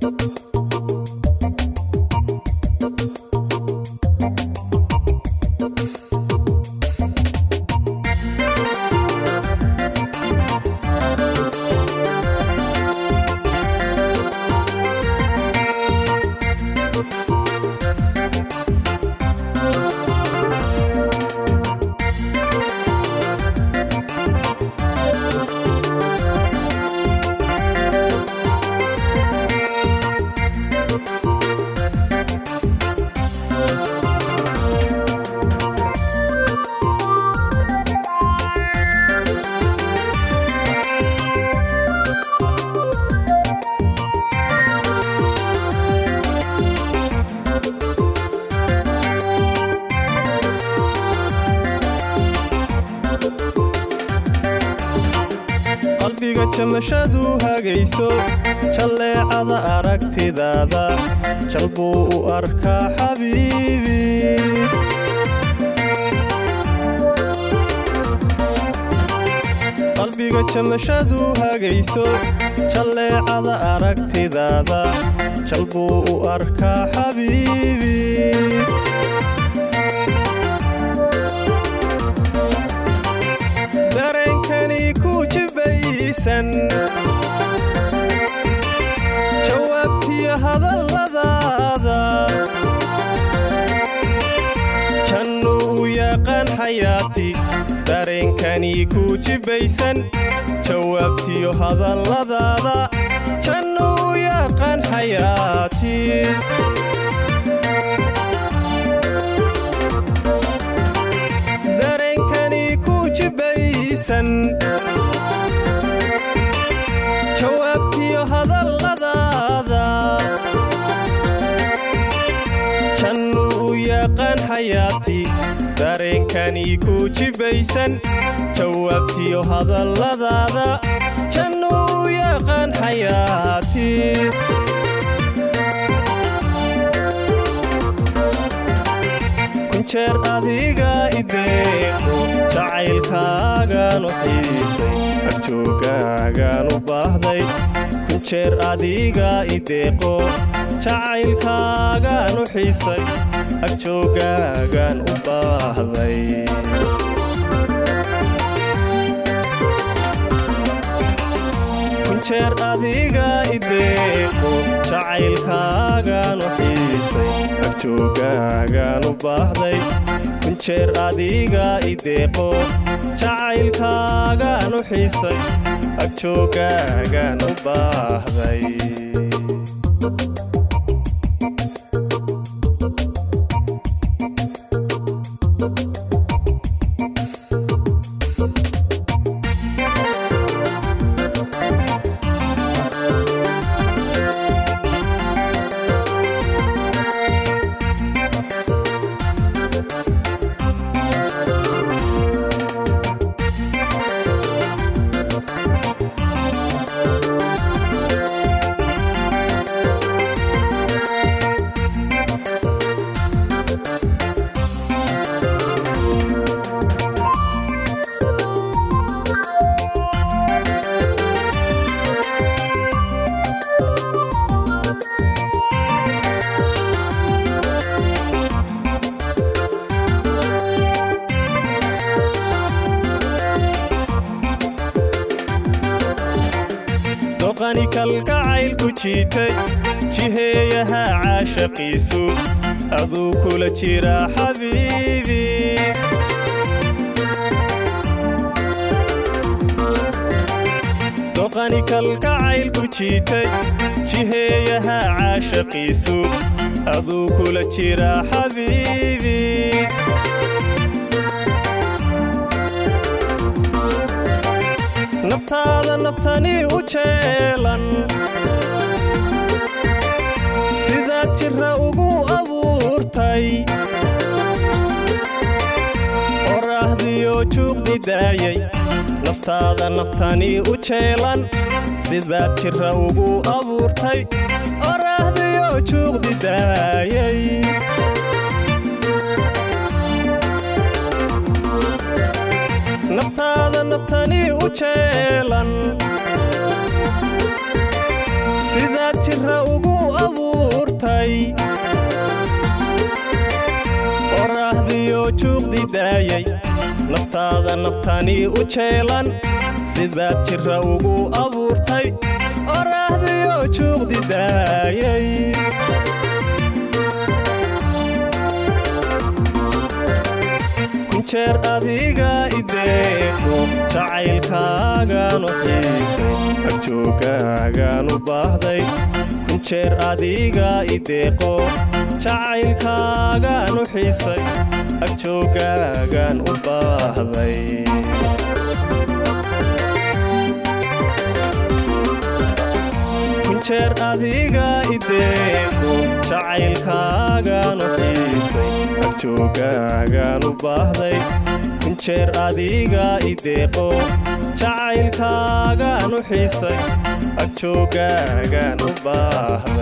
qalbiga jamashadu hagayso jalleecada aragtidaada jal buu u arkaa xabiibi qalbiga jamashadu hagayso jalleecada aragtidaada jal buu u arkaa xabiibi dareenkani ku jibaysan jawaabtiyo hadalladaada jannu u yaqaan xayaati dareenkani ku jibaysan jawaabtiyo hadalladaada jannu u yaqaan xayaati dareenkani ku jibaysan jawaabtiyo hadalladaada jannu u yaqaan xayaati dareenkani ku jibaysan jawaabtiyo hadalladaada jannu u yaqaan xayaati kunjeer adiga ideeqo jacaylkaagaan u xiisay agjoogaagaan u baahday kunjeer adiga ideeqo jacaylkaagaan u xiisay agjoogaagaan u baahday kunjeer adiga ideeqo jacaylkaagaan u xiisay agjoogaagaan u baahday kunjeer adiga ideeqo jacaylkaagaan u xiisay agjoogaagaan u baahday doqani kalgacaylku jiitay jiheeyaha caashaqiisu aduu kula jira xabiibi doqani kalgacaylku jiitay jiheeyaha caashaqiisu aduu kula jira xabiibi naftaada naftani u jeelan sidaad jira ugu abuurtay qorahdiyo juuqdi daayay naftaada naftani u jeelan sidaad jira ugu abuurtay qorahdiyo juuqdi daayay naftaada naftani u jeelan sidaad jira ugu daayay naftaada naftanii u jeelan sidaad jira ugu abuurtay orahdiyoo juuqdi daayay kunjeer adiga ideeqo jacaylkaagaan u xiisay agjoogaagaan u baahday kunjeer adiga ideeqo jacaylkaagaan u xiisay agjoogaagaan u baahday kunjeer adiga ideeqo jacaylkaagaan u xiisay agjoogaagaan u baahday kunjeer adiga ideeqo jacaylkaagaan u xiisay agjoogaagaan u baahday